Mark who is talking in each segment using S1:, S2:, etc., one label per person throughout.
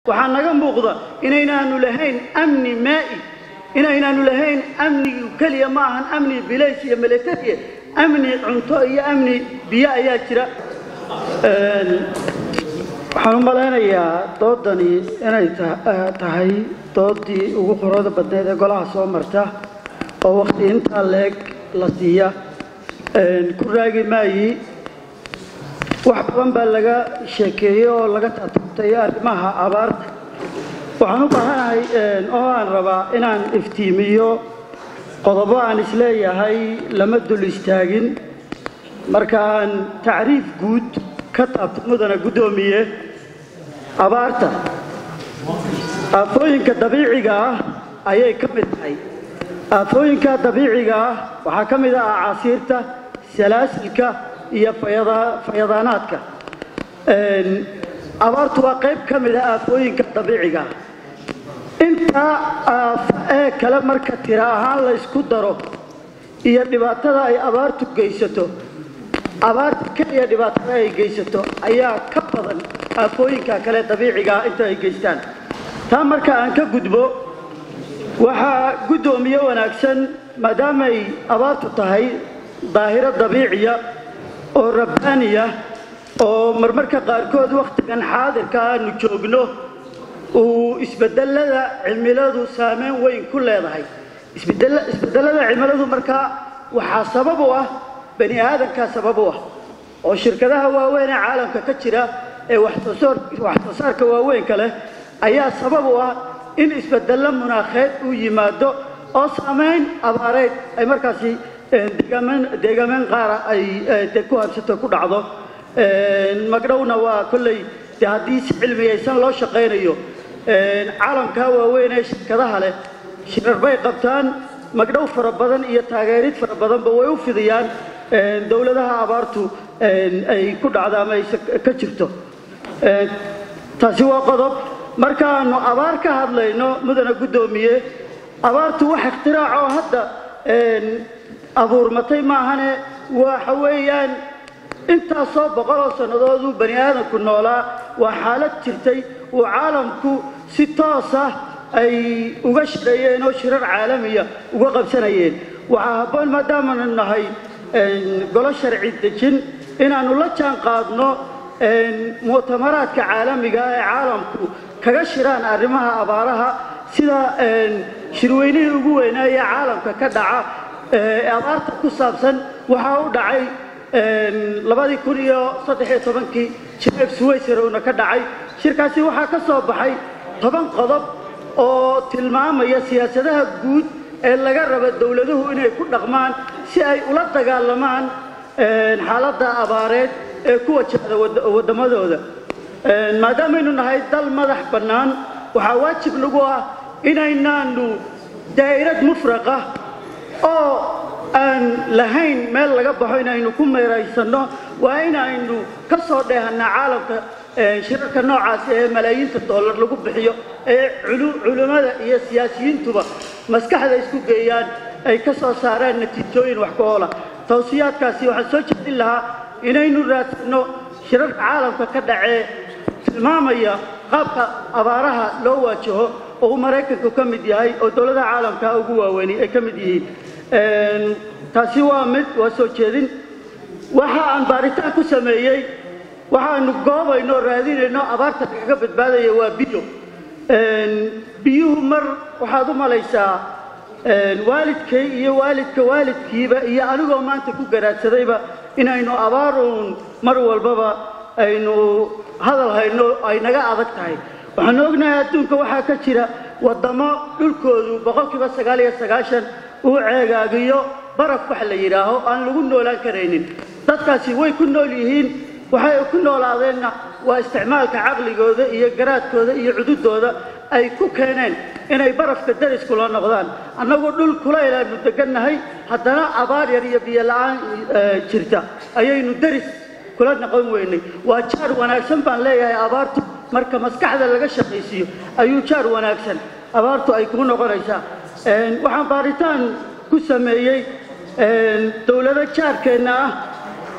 S1: waxaa naga muuqda inaynaanu lahayn amni maa'i inaynaanu lahayn amnigu keliya ma ahan amni bilays iyo militariya amni cunto iyo amni biyo ayaa jira waxaan u malaynayaa doodani inay tahay doodii ugu qurada badneed ee golaha soo marta oo wakti intaa leeg la siiya ku raagi maayi wax badan baa laga sheekeeyey oo laga tatabtay arrimaha abaarta waxaan u baahanahay oo aan rabaa inaan iftiimiyo qodobo aan isleeyahay lama dul istaagin markaan tacriif guud ka taabto mudana guddoomiye abaarta aafooyinka dabiiciga ah ayay ka mid tahay aafooyinka dabiiciga ah waxaa ka mid ah acasiirta salaasilka iyo fayadaanaadka abaartu waa qayb ka mid ah aafooyinka dabiiciga ah intaa aafo ee kale marka tira ahaan la ysku daro iyo dhibaatada ay abaartu geysato abaarta keliya dhibaatada ay geysato ayaa ka badan aafooyinka kale dabiiciga ah inta ay geystaan taa marka aan ka gudbo waxaa guddoomiye wanaagsan maadaamay abaartu tahay daahiro dabiiciya oo rabbaaniya oo marmarka qaarkood wakhtigan xaadirka aanu joogno uu isbedelada cimiladu saameyn weyn ku leedahay isbedelada cimiladu markaa waxaa sabab u ah bani aadamkaa sabab u ah oo shirkadaha waaweyn ee caalamka ka jira ee waxsoo saarka waaweynka leh ayaa sabab u ah in isbedello munaakheed uu yimaado oo saamayn abaareed ay markaasi deegaameen qaara ay de ku habsato ku dhacdo magdhowna waa kolley de haddii si cilmiyaysan loo shaqaynayo caalamkaa waaweyn ee shirkadaha leh shirar bay qabtaan magdhow fara badan iyo taageerid fara badanba way u fidiyaan dowladaha abaartu ay ku dhacda ama ay ka jirto taasi waa qodob markaanu abaar ka hadlayno mudana guddoomiye abaartu wax ikhtiraacoo hadda abuurmatay maahane waxa weeyaan intaasoo boqoloo sannadooduu bani aadamku noolaa waa xaalad jirtay uu caalamku si toos ah ay uga shirayeen oo shirar caalamiya uga qabsanayeen waxaa habboon maadaamanu nahay golo sharci dejin inaannu la jaan qaadno mu'tamaraadka caalamiga ee caalamku kaga shiraan arrimaha abaaraha sida shirweynihii ugu weynaaye caalamka ka dhaca ee abaarta ku saabsan waxaa u dhacay labadii kun iyo saddexiyo tobankii jineef suwayserowna ka dhacay shirkaasi waxaa ka soo baxay toban qodob oo tilmaamaya siyaasadaha guud ee laga raba dowladuhu inay ku dhaqmaan si ay ula dagaalamaan xaaladda abaareed ee ku wajahda waddamadooda maadaamaynu nahay dal madax bannaan waxaa waajib nagu ah inaynaanu daa'irad mufraqa oo aan lahayn meel laga baxo inaynu ku meeraysanno waa inaynu ka soo dheehannaa caalamka shirarka noocaasi ee malaayiinta dollar lagu bixiyo ee culimmada iyo siyaasiyiintuba maskaxda isku geeyaan ay ka soo saaraan natiijooyin wax ku oola tawsiyaadkaasi waxaan soo jeedin lahaa inaynu raadsanno shirarka caalamka ka dhacee tilmaamaya qaabka abaaraha loo waajaho oo uu maraykanku ka mid yahay oo dowladaha caalamka ugu waaweyni ay ka mid yihiin taasi waa mid waa soo jeedin waxa aan baaritaan ku sameeyey waxaanu goobayno o raadinayno abaarta kaga badbaadaya waa biyo biyuhu mar waxaad u malaysaa waalidkay iyo waalidka waalidkiiba iyo anigoo maanta ku garaadsadayba inaynu abaaruun mar walbaba aynu hadal hayno ay naga adag tahay waxaanu ognahay adduunka waxaa ka jira waddamo dhulkoodu boqolkiiba sagaal iyo sagaashan uu ceegaagiyo baraf wax la yidhaaho aan lagu noolaan karaynin dadkaasi way ku nool yihiin waxay ku noolaadeenna waa isticmaalka caqligooda iyo garaadkooda iyo cududooda ay ku keeneen inay barafka deris kula noqdaan annagoo dhul kulaylaanu degannahay haddana abaar yar iyo biyo la-aan jirta ayaynu deris kula noqon weynay waa jaar wanaagsan baan leeyahay abaartu marka maskaxda laga shaqaysiiyo ayuu jaar wanaagsan abaartu ay kuu noqonaysaa waxaan baaritaan ku sameeyey dowlado jaarkeenna ah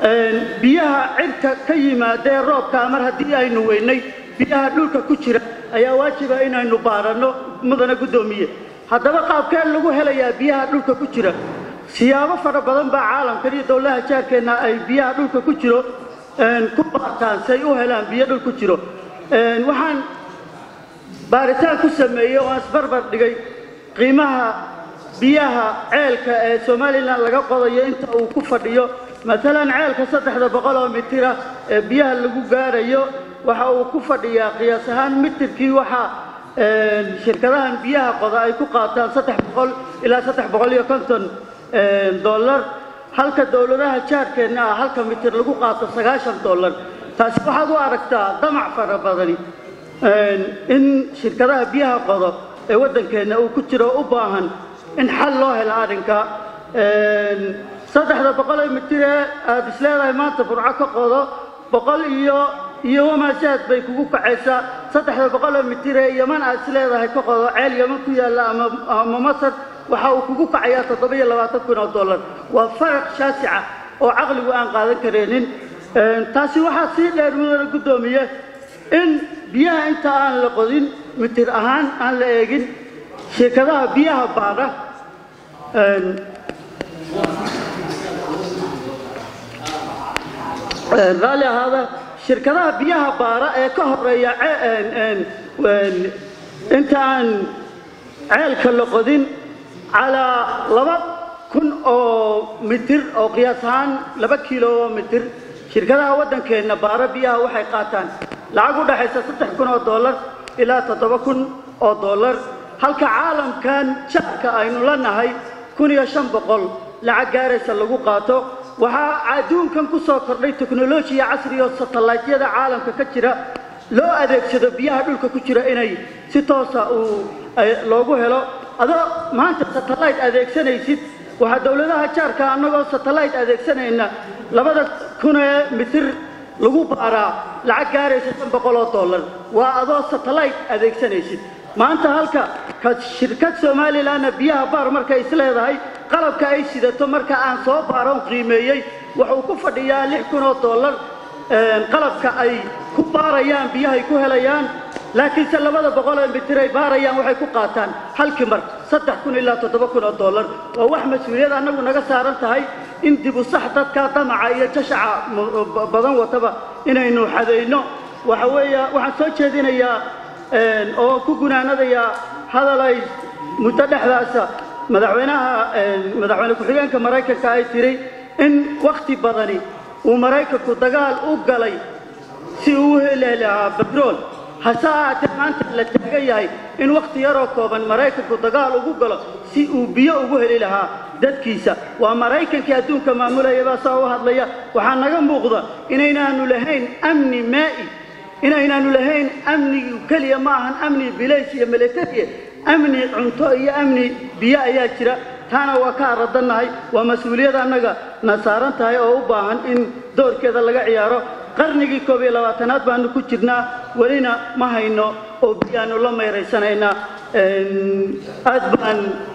S1: biyaha cirka ka yimaadee roobkaa mar haddii aynu weynay biyaha dhulka ku jira ayaa waajiba inaynu baaranno mudana guddoomiye haddaba qaabkeen lagu helayaa biyaha dhulka ku jira siyaabo fara badan baa caalamkan iyo dowlaha jaarkeenna ay biyaha dhulka ku jiro ku baartaan say u helaan biyo dhul ku jiro waxaan baaritaan ku sameeyey oo aan isbarbar dhigay qiimaha biyaha ceelka ee somalilan laga qodayo inta uu ku fadhiyo maalan ceelka saddexda boqol oo mitira ee biyaha lagu gaarayo waxa uu ku fadhiyaa qiyaas ahaan mitirkii waxa shirkadahan biyaha qoda ay ku qaataan saddex boqol ilaa saddex boqol iyo konton dollar halka dowladaha jaarkeenna ah halka mitir lagu qaato sagaashan dollar taasi waxaad u aragtaa damac fara badani in shirkadaha biyaha qodo ee waddankeenna uu ku jiro u baahan in xal loo helo arrinka saddexda boqol ee mitiree aada is leedahay maanta burco ka qodo boqol iyo iyo wamaasaad bay kugu kacaysaa saddexda boqol ee mitiree yaman aad is leedahay ka qodo ceel yaman ku yaalla ama ama masar waxa uu kugu kacayaa toddoba-iyo labaatan kun oo dollar waa faraq shaasica oo caqligu aan qaadan kareenin taasi waxaa sii dheer mudana guddoomiye in biyaha inta aan la qodin mitir ahaan aan la eegin shirkadaha biyaha baadha raalli ahaada shirkadaha biyaha baara ee ka horeeya inta aan ceelka la qodin calaa laba kun oo mitir oo qiyaas ahaan laba kiilo oo mitir shirkadaha waddankeenna baara biyaha waxay qaataan lacag u dhaxaysa saddex kun oo dollar ilaa toddoba kun oo dollar halka caalamkan jaarka aynu la nahay kun iyo shan boqol lacag gaaraysa lagu qaato waxaa adduunkan ku soo kordhay teknolojiya casri oo satellaytyada caalamka ka jira loo adeegsado biyaha dhulka ku jira inay si toosa uu loogu helo adoo maanta satellayt adeegsanaysid waxaa dowladaha jaarka annagoo satellayt adeegsanayna labada kunee mitir lagu baaraa lacag gaaraysa shan boqol oo dollar waa adoo satellayt adeegsanaysid maanta halka ka shirkad somalilanna biyaha baar markay is leedahay qalabka ay sidato marka aan soo baaron qiimeeyey wuxuu ku fadhiyaa lix kun oo dollar qalabka ay ku baarayaan biyahay ku helayaan laakiinse labada boqol ee mitir ay baarayaan waxay ku qaataan halkii mar saddex kun ilaa toddoba kun oo dollar waa wax mas-uuliyad annagu naga saaran tahay in dib u sax dadka damaca iyo jashaca badan wataba inaynu xadayno waxa weeya waxaan soo jeedinayaa oo ku gunaanadayaa hadalay muddo dhexdaasa madaxweynaha madaxweyne ku-xigeenka maraykanka ay tiri in wakhti badani uu maraykanku dagaal u galay si uu u heli lahaa batrool hase ahaatee maanta la taagan yahay in wakhti yaroo kooban maraykanku dagaal ugu galo si uu biyo ugu heli lahaa dadkiisa waa maraykankii adduunka maamulaya baa saa u hadlaya waxaa naga muuqda inaynaanu lahayn amni maa'i inaynaanu lahayn amnigu keliya ma ahan amni bilays iyo militariya amni cunto iyo amni biyo ayaa jira taana waa ka aradannahay waa mas-uuliyad annaga na saaran tahay oo u baahan in doorkeeda laga ciyaaro qarnigii koob iyo labaatanaad baanu ku jirnaa welina ma hayno oo biyaanu la mayraysanaynaa aad baan